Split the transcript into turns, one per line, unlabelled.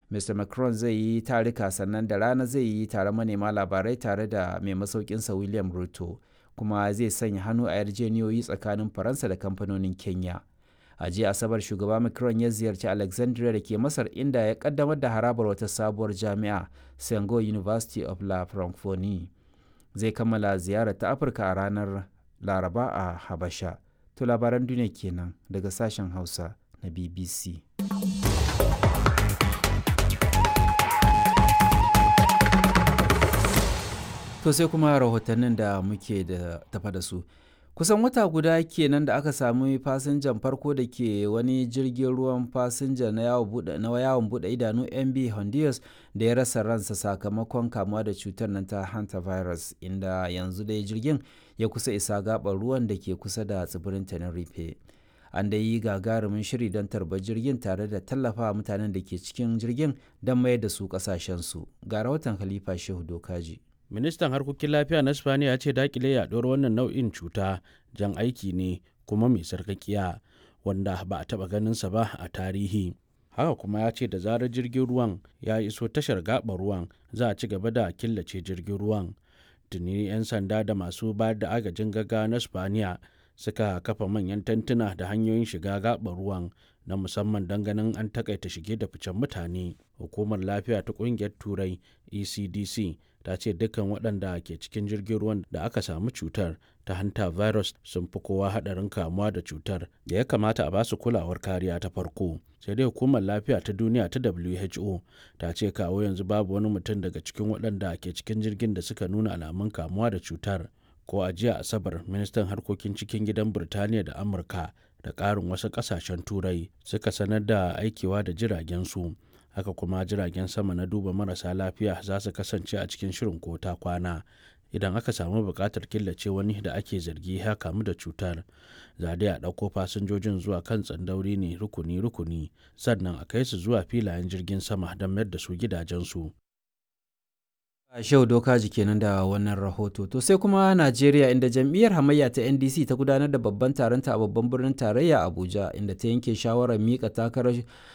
mr macron zai yi tarika sannan da rana zai yi tare manema labarai tare da mai masaukinsa william ruto kuma zai sanya hannu a yarjeniyoyi tsakanin faransa da kamfanonin kenya a jiya asabar shugaba macron ya ziyarci alexandria da ke masar inda ya kaddamar da harabar wata sabuwar jami'a sengo university of la francophonie zai kammala ziyarar ta afirka a ranar laraba a habasha to labaran duniya kenan daga sashen hausa na bbc to sai kuma rahotannin da muke da tafa da su kusan wata guda kenan da aka sami fasinjan farko da ke wani jirgin ruwan fasinja na yawon bude idanu mb honduras da ya rasa ransa sakamakon kamuwa da cutar nan ta hantavirus inda yanzu dai jirgin ya kusa isa gabar ruwan da ke kusa da tsibirin tenerife an da yi gagarumin shiri don tarbar jirgin tare da tallafa mutanen da ke cikin jirgin don mayar da su kasashensu ga rahoton khalifa shehu dokaji
ministan harkokin lafiya na spaniya ya ce dakile yaduwar wannan nau'in cuta jan aiki ne kuma mai sarkakiya wanda ba a taba ganinsa ba a tarihi haka kuma ya ce da zarar jirgin ruwan ya iso tashar gaɓar ruwan za a ci gaba da killace jirgin ruwan tuni 'yan sanda da masu bayar da agajin gaggawa na spaniya suka kafa manyan tantuna da hanyoyin shiga gaɓar ruwan na musamman don ganin an takaita shige da ficen mutane hukumar lafiya ta ƙungiyar turai ecdc ta ce dukkan waɗanda ke cikin jirgin ruwan da aka samu cutar ta hanta virus sun fi kowa haɗarin kamuwa da cutar da ya kamata a basu kulawar kariya ta farko sai dai hukumar lafiya ta duniya ta who ta ce kawo yanzu babu wani mutum daga cikin waɗanda ke cikin jirgin da suka nuna alamun kamuwa da cutar ko a jiya asabar ministan harkokin cikin gidan birtaniya da amurka da ƙarin wasu ƙasashen turai suka sanar da aikewa da jiragen su haka kuma jiragen sama na duba marasa lafiya za su kasance a cikin shirin ko ta kwana idan aka samu buƙatar killace wani da ake zargi ya kamu da cutar za a ɗauko fasinjojin zuwa kan tsandauri ne rukuni-rukuni sannan a kai su zuwa filayen jirgin sama don mayar da su gidajensu
Shehu Dokaji kenan da wannan rahoto. To sai kuma Najeriya inda jam'iyyar hamayya ta NDC ta gudanar da babban taronta a babban birnin tarayya Abuja inda ta yanke shawarar mika takarar